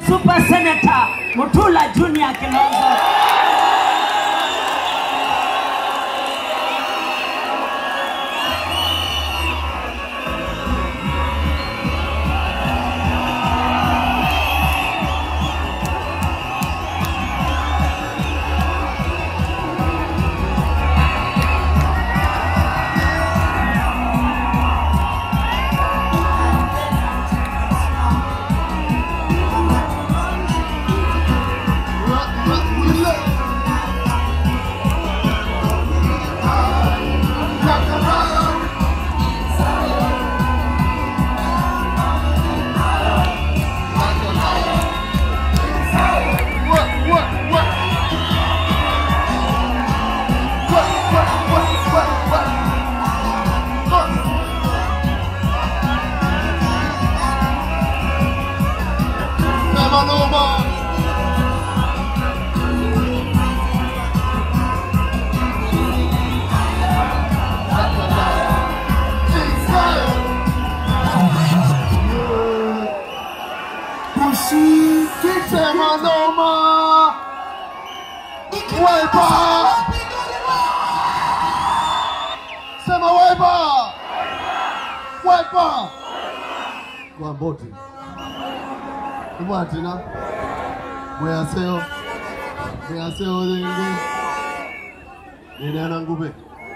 Super Senator Mutula Junior Kilonzo. Sema noma. Sema noma. Wiper. Sema wiper. Wiper. Kwa mboti. Ibwatina. Mwaseo. Mwaseo zingi. Ninena ngube.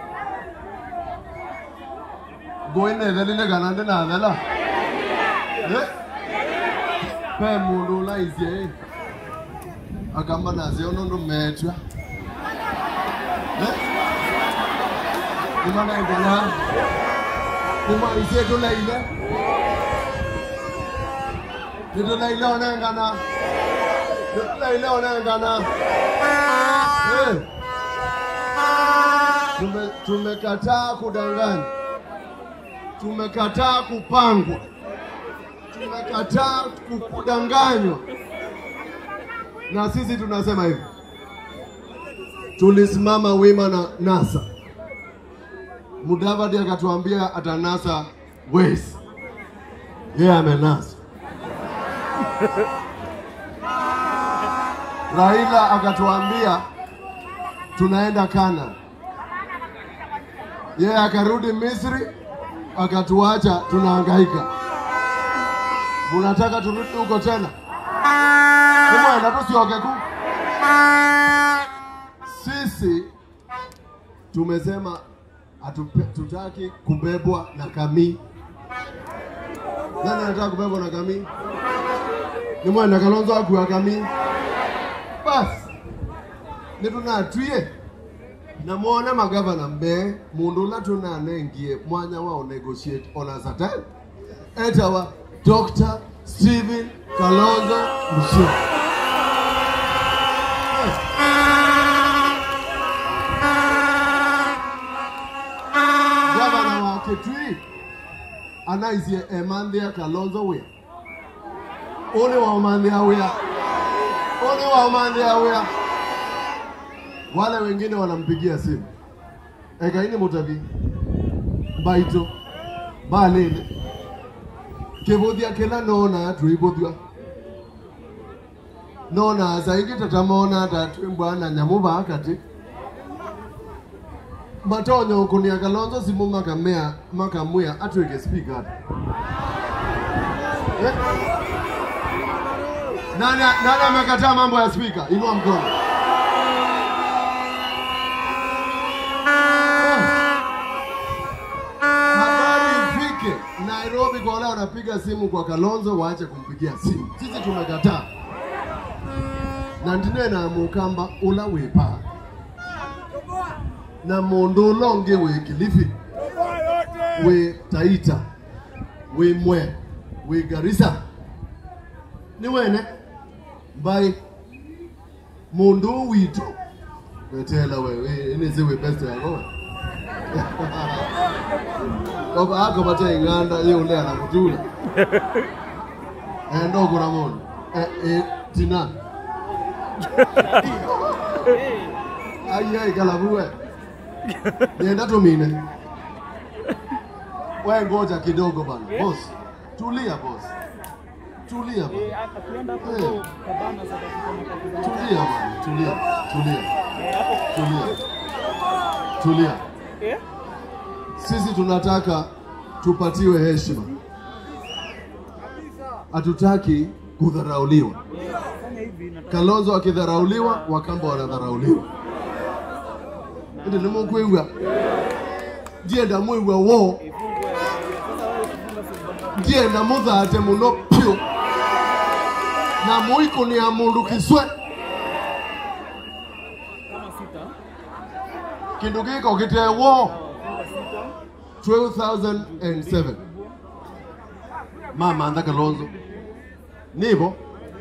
Goine dhalile ganande na dhala. Eh? Pe mundu la izie. Agamba nazi ono ndo metwa. Eh? Nimana indena. Kuma izie to laile. Nito laile onengana. Nito laile onengana. Eh. Tume tumekataa kudanganya. Tumekataa kupangwa. Tumekataa ku- kudanganywa. Na sisi tunasema hivi. Tulisimama wima na NASA. Mudavadi akatuambia atanasa West. Yeye amenasa. Raila akatuambia tunaenda Kana. Yeye akarudi Misri akatuacha tunahangaika. Munataka turudi huko tena? Kumwenda tusioke ku. Sisi tumesema hatupe- tutaki kubebwa na kamii. Nani anataka kubebwa na kamii? Ni mwana Kalonzo akuwa kamii. Basi nitunatwie namwona magavana mbe mundu ula tunanengie mwanya wa negotiate ona certain etawa Dr. Stephen Kalonzo Musyoka gavana wa Kitui anaisie Emanthia Kalonzo wia uni wa Emanthia wia uni wa Emanthia wia wale wengine wanampigia simu ekaini mutavi baito balele kivuthia kila nona twivuthua nona zaingi tatamona tatwimbwana nyamu vakati matonyo kunia kalonzo simu makamea makamwia atwike speaker eh? nani nani amekataa mambo ya speaker inua mkono habari ifike Nairobi kwa wale wanapiga simu kwa Kalonzo waache kumpigia simu. Sisi tumekataa na ndine na mukamba ula wipa na mundu ulonge wi Kilifi wi Taita wi Mwe wi Garissa ni wene mbai mundu witu wetela wewe inizi wi best yagowe Koba ako bate inganda ye ule anakutula. Eh ndo kuna mono. Eh eh tina. Ai ai kalabuwe. Nienda tumine. Wewe ngoja kidogo bana. Boss. Tulia boss. tulia bwana. Eh, akienda hapo Eh. Kabana South Africa na Tanzania. Tulia bwana, tulia, tulia, Eh, hapo tulia, tulia. eh? Sisi tunataka tupatiwe heshima, hatutaki kudharauliwa. Eh, fanya hivi nataka Kalonzo akidharauliwa, Wakamba wanadharauliwa. Ende nimukwigwa ndienda mwigwa wo ndienda muthate muno pyu na muikunia mundu kiswe kama sita. kindu giko gitee wo Funga sita. 2007 mamantha kalonzo nivo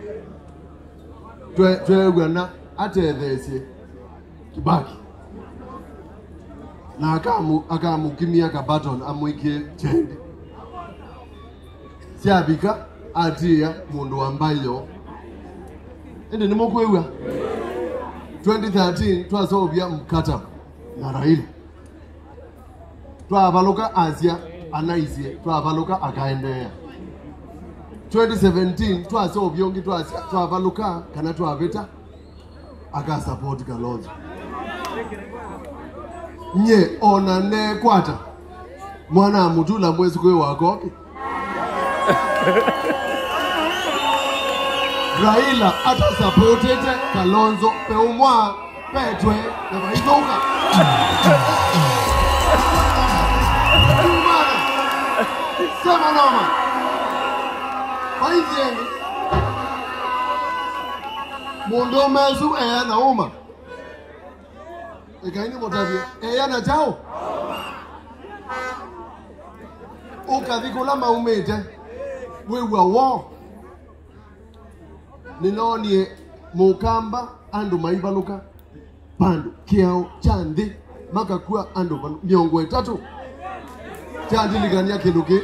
twe- twegwana atetheesie kibaki na akamu- akamukimia kabaton amwikie chendi syabika atia mundu wa mbayo indi nimukwigwa 2013 twasovya mkataba na raila twavaluka asya anaisye twavaluka akaendeea 2017 twasovya ungi twasya twavaluka kana twavita akasapoti kalonzo nye ona nekwata mwana amutula mwezi kwe wakoke raila atasapotete kalonzo peumwa petwe na vaithuka Umana. Sema noma. Waithieni. Mundu umezu eya na uma. Ikaini mutavie. Eya na chao. Ukathikula maumite. Wigwa wo. Ninonie mukamba andu maivaluka pandu kiao cha nthi makakua andu vanu- miongo itatu kyandiligania kindu ki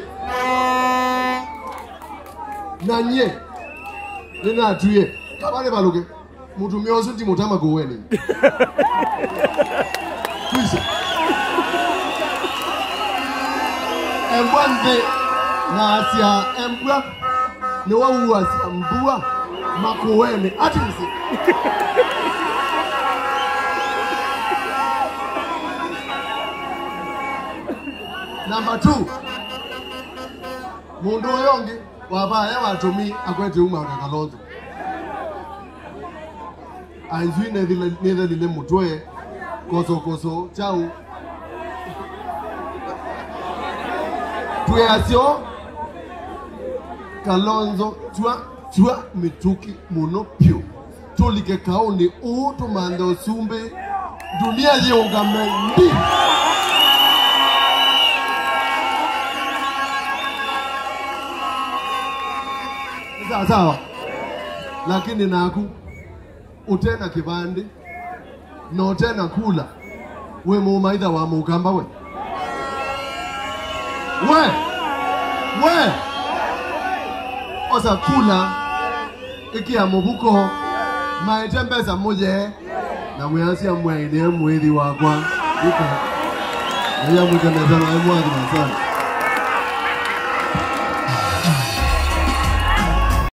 na nye ninatuye kabale baluke mutumia ucio ndimutama kuweni twisa embwa nthi na asia embwa niwauua asia mbua makuweni atisi Number two, mundu uyu ungi wabaya watumi akwete uma na kalonzo anzui nethelile mutwe kosokoso chau tweasyo kalonzo twa twa mituki muno pyu tulike kauni uu tumanthe usumbi dunia yiungame mbi sawa sawa, lakini naku utena kivandi notena kula we mumaitha wa mukamba we we we osa kula ikia mubuko maite mbesa muje na mwiasia mwaine mwithi wakwa ika iya mwikanetana emwathina sana